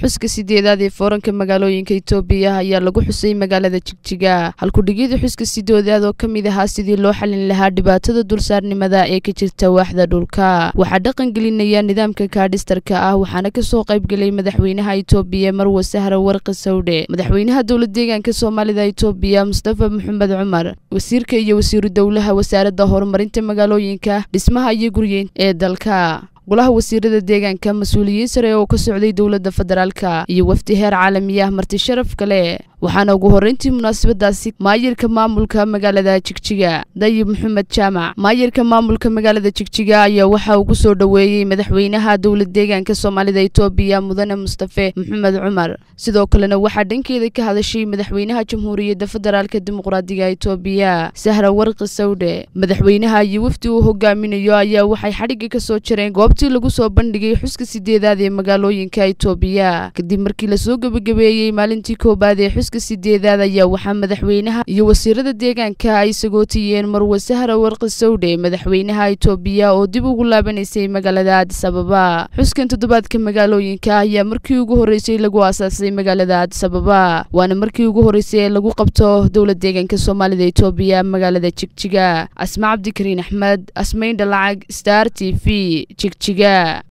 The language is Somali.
xuska sideedaad ee fooranka magaalooyinka itoobiya ayaa lagu xusay magaalada jigjiga halkudhigyada xuska sideedaad oo ka mid ahaa sidii loo xalin lahaa dhibaatada dulsaarnimada ee ka jirta waaxda dhulka waxaa dhaqan gelinaya nidaamka kaadhistarka ah waxaana kasoo qaybgelay madaxweynaha itoobiya marwe sahra warqi sawdhe madaxweynaha dowla deegaanka soomaalida itoobiya mustafa maxamed cumar wasiirka iyo wasiiru dowlaha wasaaradda horumarinta magaalooyinka dhismaha iyo guryeyn ee dalka golaha wasiirada deegaanka mas-uuliyiin sare oo ka socday dowladda federaalka iyo wafdi heer caalamiya marti sharaf kale waxaana ugu horreyntii munaasabadaasi maayirka maamulka magaalada jigjiga dayib maxamed jaamac maayirka maamulka magaalada jigjiga ayaa waxa uu ku soo dhoweeyey madaxweynaha dowla deegaanka soomaalida itoobiya mudane mustafe maxamed cumar sidoo kalena waxaa dhankeeda ka hadashay madaxweynaha jamhuuriyadda federaalk dimuqraadiga itoobiya sahra warqi sawdhe madaxweynaha iyo wafdi uu hogaaminayo ayaa waxay xadhigga ka soo jareen goobtii lagu soo bandhigay xuska sideedaad ee magaalooyinka itoobiya kadib markii lasoo gebagabeeyey maalintii koobaad ee xuska sideedaad ayaa waxaa madaxweynaha iyo wasiirada deegaanka ay sagootiyeen marwe sahra warqi sawdhe madaxweynaha itoobiya oo dib ugu laabanaysay magaalada adis ababa xuskan toddobaadka magaalooyinka ayaa markii ugu horreysay lagu aasaasay magaalada adis ababa waana markii ugu horreysay ee lagu qabto dowla deegaanka soomaalida itoobiya magaalada jigjiga asma cabdikariin axmed asmayn dhalacag star t v jigjiga